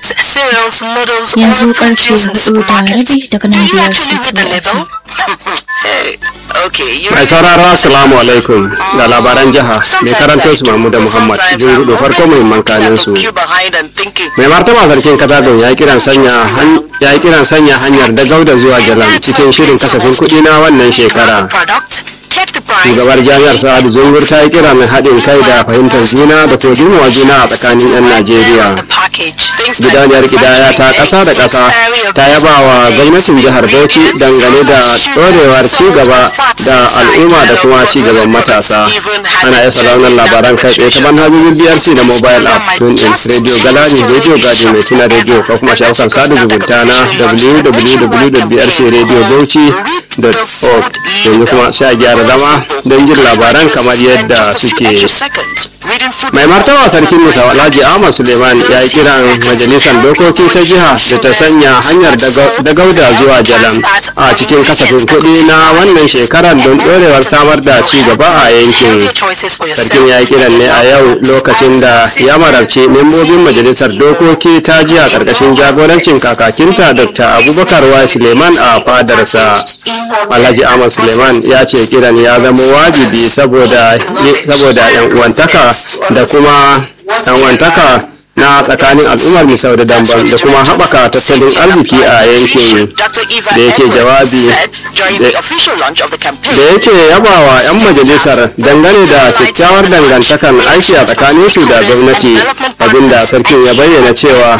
rice, cereals, noodles, yanzu or fruit karfe juice in the hudu da supermarket. rabi daga Do nan you biyar agree with the C2 level? hey, okay, you mai sauraro assalamu alaikum ga labaran jiha mai karanto su mahmuda muhammad jin gudu farko muhimman kanin su mai martaba sarkin katagun ya kiran sanya han- ya kiran sanya hanyar da gauda zuwa jalam cikin shirin kasafin kuɗi na wannan shekara shugabar jami'ar sa'adu zungur ta yi kira mai haɗin kai da fahimtar juna da kuma girmama juna a tsakanin 'yan najeriya gidauniyar gidaya ta ƙasa da ƙasa ta yaba wa gwamnatin jihar bauchi dangane da ɗorewar cigaba da al'umma da kuma cigaban matasa ana iya sauraron labaran kai tsaye ta manhajojin brc da mobile app tun in radio galani radio gadi mai tuna radio ko kuma shafukan sada zumunta na www.brcradiobauchi.org yanzu kuma sai a gyara zama don jin labaran kamar yadda suke mai martaba sarkin musa alhaji ahmad suleiman ya yi kiran majalisar dokoki ta jiha da ta sanya hanyar da gauda zuwa jalam a cikin kasafin kuɗi na wannan shekarar don ɗorewar samar da ci gaba a yankin sarkin ya yi kiran ne a yau lokacin da ya marabci membobin majalisar dokoki ta jiha ƙarƙashin jagorancin kakakinta dr abubakar wa suleiman a fadarsa alhaji ahmad suleiman ya ce kiran ya zama wajibi saboda yan uwantaka da kuma wantaka na tsakanin al'ummar misau da damban da kuma haɓaka tattalin arziki a yankin da yake jawabi da yake yabawa 'yan majalisar dangane da kyakkyawar dangantakan aiki a tsakanin su da gwamnati abinda sarkin ya bayyana cewa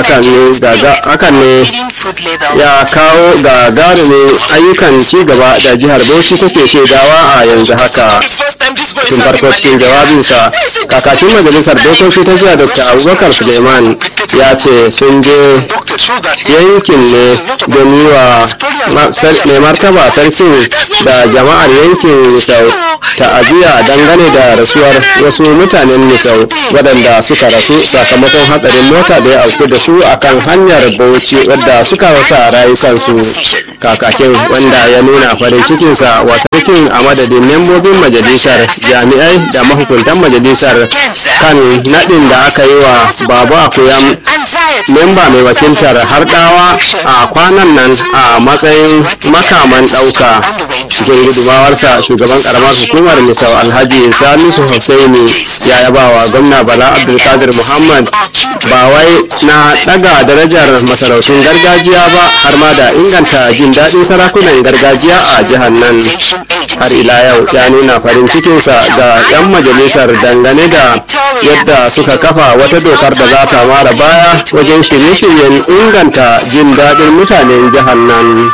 hakan ne ya kawo gagarumin ayyukan ci gaba da jihar bauchi take shaidawa a yanzu haka tun farko cikin jawabinsa kakakin majalisar dokoki ta jiya dr abubakar suleiman ya ce sun je yankin ne don yi wa mai martaba sarkin da jama'ar yankin misau ta'aziyya dangane da rasuwar wasu mutanen misau waɗanda suka rasu sakamakon hatsarin mota da ya auku da su akan hanyar bauchi wadda suka rasa rayukansu kakakin wanda ya nuna farin cikinsa wa sarkin a madadin membobin majalisar jami'ai da mahukuntan majalisar kan naɗin da aka yi wa babu akuyam memba mai wakiltar harɗawa a kwanan nan a matsayin makaman ɗauka cikin gudumawarsa shugaban karamar hukumar misau alhaji salisu hussaini ya yaba wa gwamna bala abdulkadir muhammad ba wai na ɗaga darajar masarautun gargajiya ba har ma da inganta jin daɗin sarakunan gargajiya a jihar nan har ila yau ya nuna farin cikinsa ga 'yan majalisar dangane da yadda suka kafa wata dokar da za ta mara baya wajen shirye-shiryen inganta jin daɗin mutanen jihar nan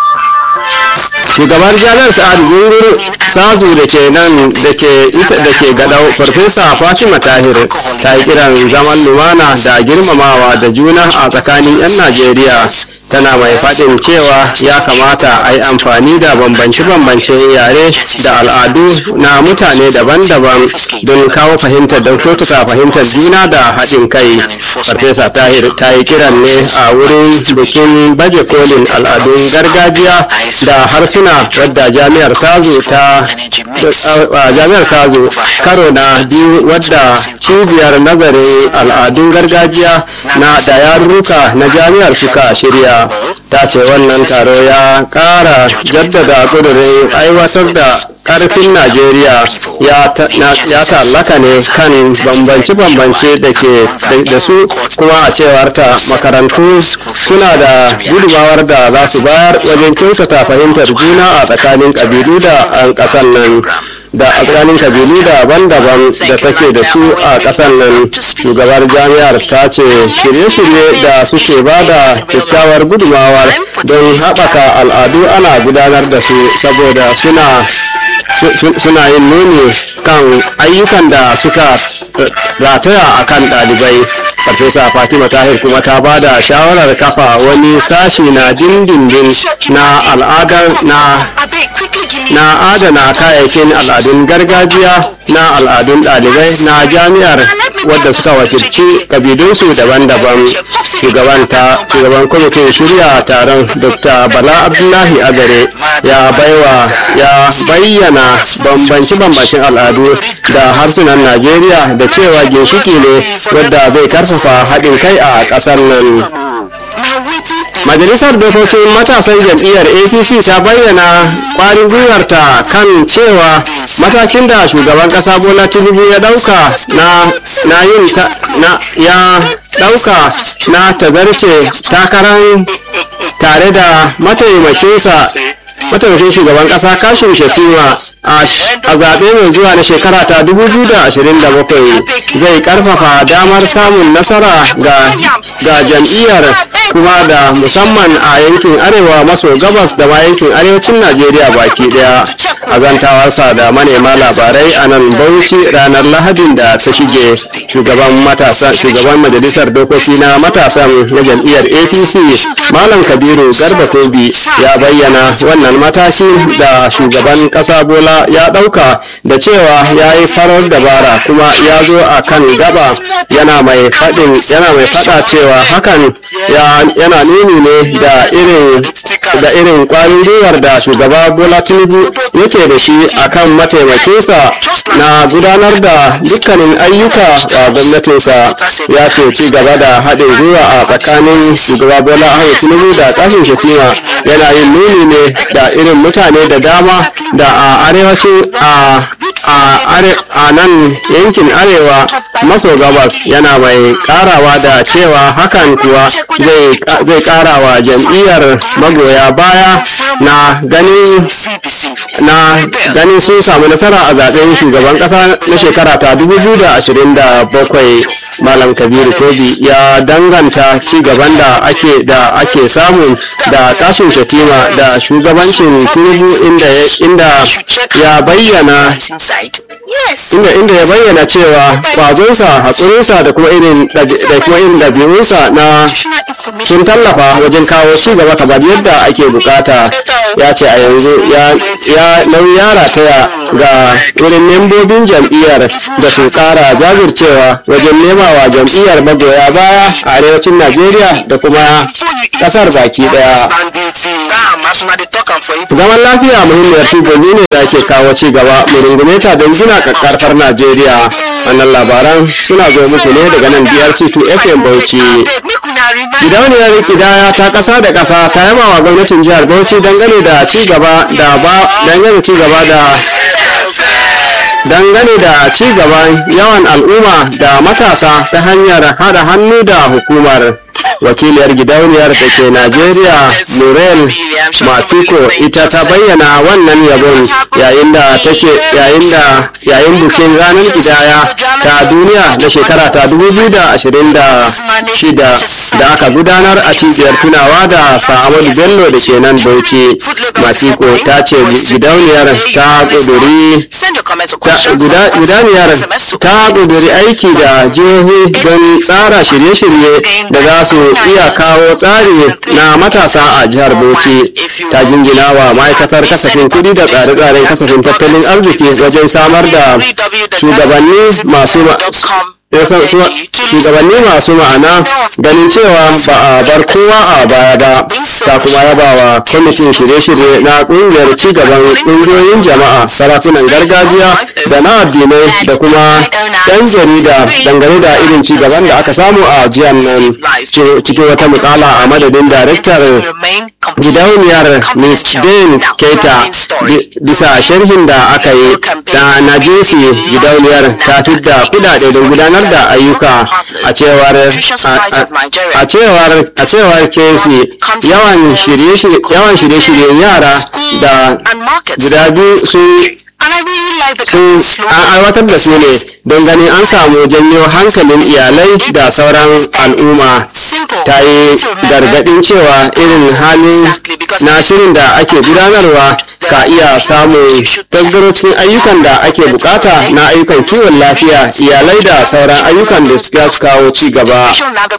shugabar jami'ar sa'ad zungur sazu da ke nan da ke ita da ke gadau farfesa fatima tahir ta yi kiran zaman lumana da girmamawa da juna a tsakanin 'yan najeriya tana mai faɗin cewa ya kamata a yi amfani da bambance-bambancen yare da al'adu na mutane daban-daban don kawo fahimtar da kyautata fahimtar juna da haɗin kai farfesa tahir ta yi kiran ne a wurin bikin baje kolin al'adun gargajiya da harsuna wadda jami'ar sazu ta jami'ar sazu karo na biyu wadda cibiyar nazarin al'adun gargajiya na da yarurruka na jami'ar suka shirya ta ce wannan taro ya kara jaddada kudurin aiwatar da karfin najeriya ya tallaka ne kan bambance-bambance da ke da su kuma a cewar ta makarantu suna da gudumawar da za su bayar wajen kyautata fahimtar juna a tsakanin kabilu da an kasan nan da a tsakanin kabilu daban-daban da take da su a ƙasar nan shugabar jami'ar ta ce shirye-shirye da suke ba da kyakkyawar gudumawar don haɓaka al'adu ana gudanar da su saboda suna suna yin nuni kan ayyukan da suka rataya a kan ɗalibai farfesa fatima tahir kuma ta ba da shawarar kafa wani sashi na dindindin na al'adar na na adana kayayyakin al'adun gargajiya na al'adun ɗalibai na jami'ar wadda suka wakilci kabilunsu daban-daban shugaban ta shugaban kwamitin shirya taron dr bala abdullahi agare ya baiwa ya bayyana bambance-bambancen al'adu da harsunan najeriya da cewa ginshiki ne wadda zai karfafa haɗin kai a ƙasar nan majalisar dokokin matasan jam'iyyar apc ta bayyana kwarin gwiwarta kan cewa matakin da shugaban kasa bola tinubu ya dauka na na yin ta na ya dauka na tazarce takarar tare da mataimakinsa mataimakin shugaban kasa kashin shatima a zaɓe mai zuwa na shekara ta 2027 zai karfafa damar samun nasara ga jam'iyyar kuma da musamman a yankin arewa maso gabas da ma yankin arewacin najeriya baki daya a zantawarsa da manema labarai a nan bauchi ranar lahadin da ta shige shugaban matasan shugaban majalisar dokoki na matasan na jam'iyyar apc malam kabiru garba tobi ya bayyana wannan matakin da shugaban kasa bola ya dauka da cewa ya yi farar dabara kuma ya zo a kan gaba yana mai faɗin yana mai faɗa cewa hakan yana nuni ne da irin da irin kwarin gwiwar da shugaba bola tinubu yake da shi akan mataimakinsa na gudanar da dukkanin ayyuka a gwamnatinsa ya ce ci gaba da haɗin gwiwa a tsakanin shugaba bola ahmed tinubu da kashin shatima yana yin nuni ne da irin mutane da dama da a arewacin a nan yankin arewa maso gabas yana mai karawa da cewa hakan kuwa zai karawa jam'iyyar magoya baya na ganin na ganin sun samu nasara a zaben shugaban kasa na shekara ta 2027 malam kabiru tobi ya danganta ci gaban da ake da ake samu da kashin shatima da shugabancin tinubu inda inda ya bayyana inda inda ya bayyana cewa kwazonsa hakurinsa da kuma irin da kuma irin ɗabi'unsa na sun tallafa wajen kawo ci gaba kamar yadda ake bukata ya ce a yanzu ya nauyi ya rataya ga wurin membobin jam'iyyar da su kara jajircewa wajen nemawa jam'iyyar magoya baya a arewacin najeriya da kuma kasar baki daya zaman lafiya muhimmiyar shugabi ne da ke kawo ci gaba mu rungume ta don gina kakkarfar najeriya wannan labaran suna zo muku ne daga nan brc2 fm bauchi gidauniyar kidaya ta kasa da kasa ta yaba wa gwamnatin jihar bauchi dangane da ci gaba da ba dangane ci gaba da dangane da ci gaban yawan al'umma da matasa ta hanyar hada hannu da hukumar wakiliyar gidauniyar da ke najeriya murel matuko ita ta bayyana wannan yabon yayin da take yayin da yayin bikin ranar kidaya ta duniya na shekara ta 2026 da aka gudanar a cibiyar tunawa da sa'amadu bello da ke nan bauchi matuko ta ce gidauniyar ta kuduri gudaniyar ta kuduri aiki da jihohi don tsara shirye-shirye da za su iya kawo tsari na matasa a jihar bauchi ta jingina wa ma'aikatar kasafin kudi da tsare-tsaren kasafin tattalin arziki wajen samar da shugabanni masu shugabanni masu ma'ana ganin cewa ba a bar kowa a baya ba ta kuma yaba wa kwamitin shirye-shirye na kungiyar cigaban kungiyoyin jama'a sarakunan gargajiya da na addinai da kuma yan jarida dangane da irin cigaban da aka samu a jihar nan cikin wata mukala a madadin daraktar gidauniyar miss dane keita bisa sharhin da aka yi da na jinsi gidauniyar ta fidda kudade don gudanar da ayyuka a cewar a cewar a cewar kesi yawan shirye-shiryen yara da guda biyu sun sun an aiwatar da su ne don ganin an samu janyo hankalin iyalai da sauran al'umma ta yi gargadin cewa irin halin na shirin da ake gudanarwa ka iya samun tasgaro cikin ayyukan da ake bukata na ayyukan kiwon lafiya iyalai da sauran ayyukan da za su kawo ci gaba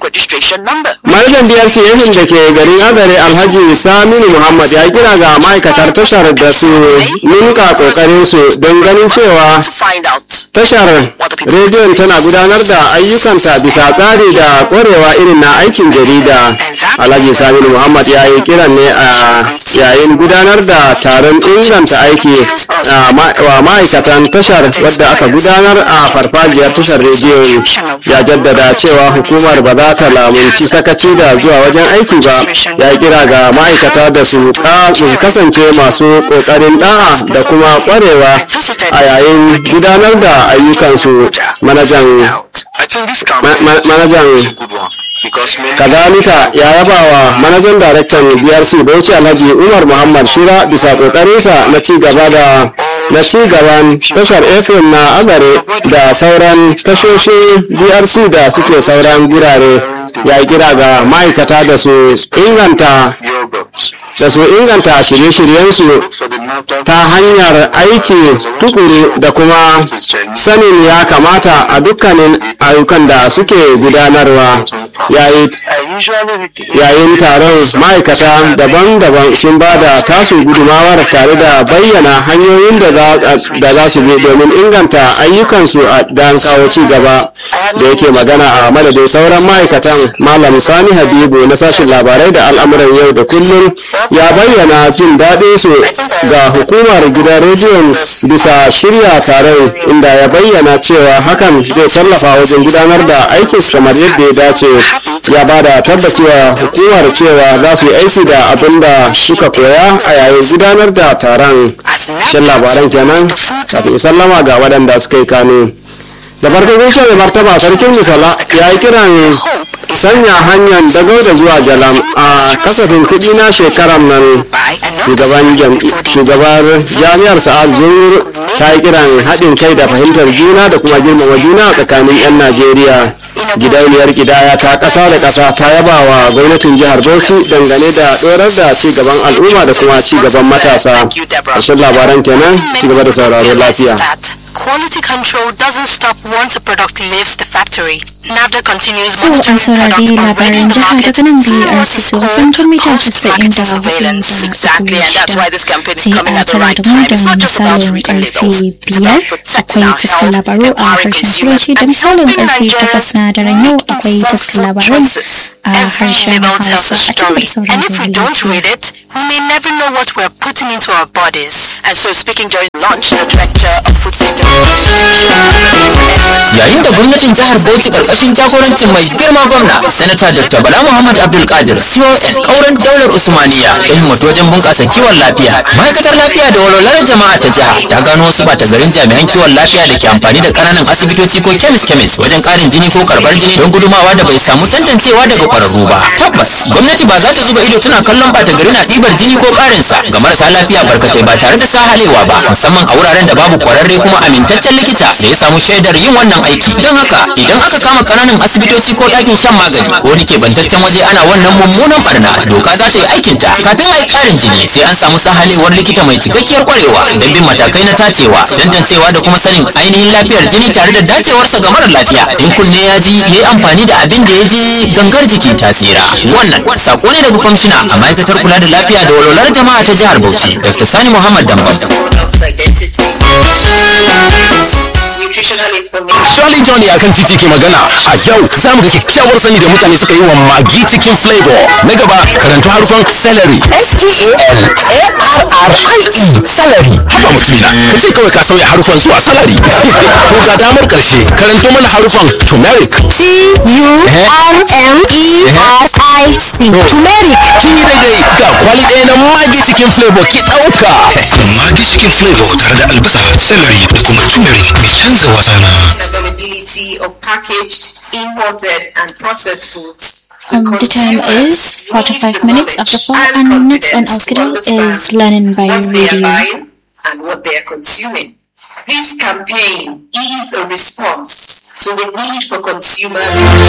manajan brc yankin da ke garin agare alhaji saminu muhammad ya kira ga ma'aikatar tashar da su ninka kokarin su don ganin cewa tashar rediyon tana gudanar da ayyukanta bisa tsari da ƙwarewa irin na aikin jarida alhaji saminu muhammad ya yi kiran ne a yayin gudanar da taron inganta aiki wa ma'aikatan tashar wadda aka gudanar a farfajiyar tashar rediyon ya jaddada cewa hukumar ba za ta lamunci sakaci da zuwa wajen aiki ba ya kira ga ma'aikata da su kasance masu ƙoƙarin da'a da kuma ƙwarewa a yayin gudanar da ayyukansu manajan kazalika ya yaba wa manajan daraktan brc bauchi alhaji umar muhammad shira bisa kokarinsa na ci gaba da na ci gaban tashar fm na azare da sauran tashoshin brc da suke sauran gurare ya kira ga ma'aikata da su inganta da su inganta shirye-shiryensu ta hanyar aiki tukuru da kuma sanin ya kamata a dukkanin ayyukan da suke gudanarwa yayin taron ma'aikata daban-daban sun ba da tasu gudumawar tare da bayyana hanyoyin da za su bi domin inganta ayyukansu a dan kawo ci gaba da yake magana a madadin sauran ma'aikatan malam sani habibu na sashen labarai da al'amuran yau da kullum ya bayyana jin daɗin su ga hukumar gidan rediyon bisa shirya taron inda ya bayyana cewa hakan zai tallafa wajen gudanar da aikin kamar yadda ya dace ya ba da tabbacewa hukumar cewa za su yi aiki da abin da suka koya a yayin gudanar da taron shan labaran kenan kafin sallama ga waɗanda suka yi kano da farko gaishe da martaba sarkin misala ya yi kiran sanya hanyar dago da zuwa jalam a kasafin kuɗi na shekarar nan shugabar jami'ar sa'ad zungur ta yi kiran haɗin kai da fahimtar juna da kuma girmama juna a tsakanin 'yan najeriya gidauniyar gidaya ta ƙasa da ƙasa ta yaba wa gwamnatin jihar bauchi dangane da ɗorar da ci gaban al'umma da kuma ci gaban matasa ƙarshen labaran kenan ci gaba da sauraro lafiya Quality control doesn't stop once a product leaves the factory. NAFDA continues To an monitoring saurari product already labaran in the jiha market daga nan through BRC what's tsohon called mita post-marketing 94 surveillance. Exactly, and that's why this campaign is sai coming a at the tara right da mu time. da It's not just about misalin reading karfe labels. It's biyar about protecting akwai our taskar health, labaru a empowering harshen consumers, turanci da and misalin helping karfe takwas Nigerians na daren yau make akwai informed taskar food labarai choices. a Every harshen label tells hausa a a cikin story, and if we sauraron don't read lafiya. it, we may never know what we're putting into our bodies. And so, speaking during launch, the director of food safety. yayin da gwamnatin jihar bauchi karkashin jagorancin mai girma gwamna sanata dr bala muhammad abdul kadir con kauran daular usmaniya ta himmatu wajen bunƙasa kiwon lafiya ma'aikatar lafiya da walwalar jama'a ta jiha ta gano wasu bata garin jami'an kiwon lafiya da ke amfani da ƙananan asibitoci ko kemis kemis wajen ƙarin jini ko karɓar jini don gudumawa da bai samu tantancewa daga ƙwararru ba tabbas gwamnati ba za ta zuba ido tana kallon bata gari na ɗibar jini ko ƙarinsa ga marasa lafiya barkatai ba tare da sahalewa ba musamman a wuraren da babu ƙwararre kuma amintaccen likita da ya samu shaidar yin wannan aiki don haka idan aka kama kananan asibitoci ko ɗakin shan magani ko wani kebantaccen waje ana wannan mummunan barna doka za ta yi aikinta kafin a yi ƙarin jini sai an samu sahalewar likita mai cikakkiyar kwarewa don bin matakai na tacewa tantancewa da kuma sanin ainihin lafiyar jini tare da dacewarsa ga mara lafiya in kunne ya ji ya yi amfani da abin da ya je gangar jiki ta tsira wannan sako ne daga kwamishina a ma'aikatar kula da lafiya da walwalar jama'a ta jihar bauchi dr sani muhammad dambam Charlie Johnny a kan titi ke magana a yau za mu ga kyakkyawar sani da mutane suka yi wa magi cikin flavor na gaba karanta harufan celery S-T-A-L-A-R-R-I-E salary haba mutumina ka ce kawai ka sauya harufan zuwa salary to ga damar karshe karanto mana harufan turmeric T-U-R-M-E-R-I-C turmeric kin yi daidai ga kwali ɗaya na magi cikin flavor ki ɗauka Magi cikin flavor tare da albasa, celery da kuma turmeric mai canza wasana. availability of packaged, imported, and processed foods. Um, the time is 45 minutes after 4 and next on our schedule is Learning by what they are Radio. buying and what they are consuming. This campaign is a response to the need for consumers